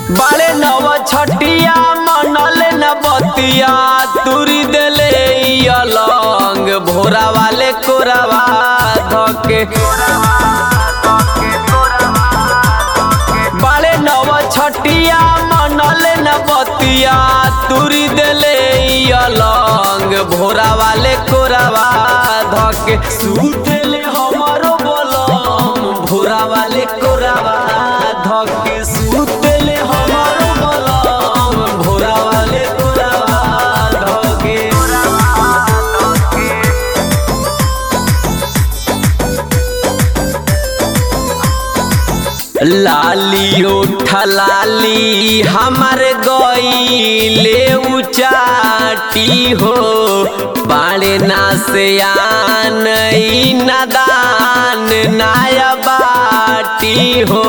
बाले नव छटिया मनल न बतिया तुरी देले ई अलंग भोरा वाले कोरावा धके बाले नव छटिया मनल न बतिया तुरी देले ई अलंग भोरा वाले कोरावा धके सुतेले हमरो बलम भोरा वाले कोरावा धके सुतेले हमरो बलम भोरा वाले कोरावा धके लाली उठ लाली हमार गईले उचाटी हो बाणे ना से आन ई नादान नाया बाटी हो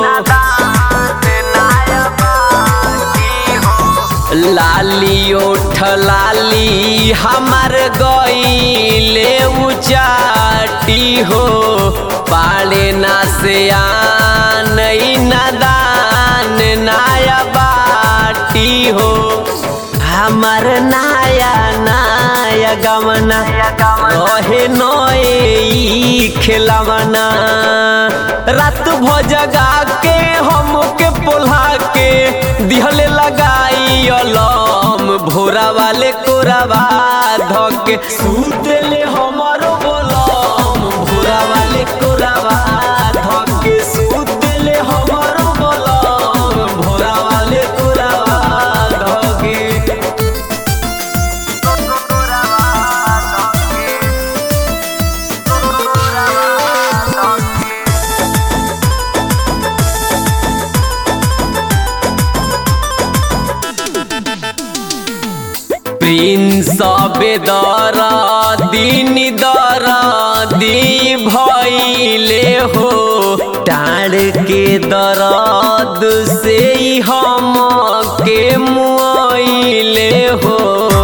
लाली उठ लाली हमार गईले उचाटी हो पाले ना से आन ई नादान नाया बाटी हो हमार नाया नाया गमना रहे नए ई खेलवना रात भजगा के हमके पोल्हा के दिहले लगाई अलम भोरा वाले कोरावा धके सुतेले हमरो बोलम भोरा वाले कोरावा धके सुतेले हमरो बोलम भोरा वाले कोरावा धके प्रिंस बेदर दिन दर दी भैले हो टाड़ के दर्द से ही हम के मुआइले हो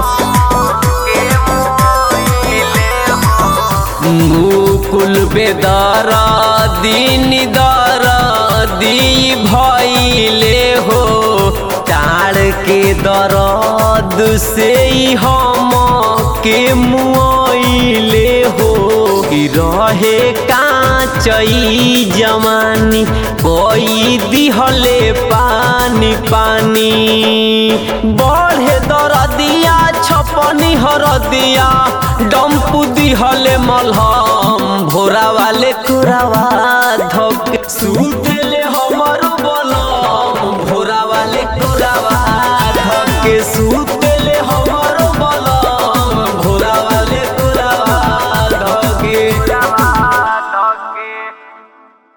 मुकुल बेदर दिन दर दी भैले हो टाड़ के दर्द से ही हम के मुआइले हो कि रहे काचई जमानी कोई दिहले पानी पानी बढ़े दरदिया छपनी हरदिया डम्पू दिहले मलहम भोरा वाले कुरावा धक सुतले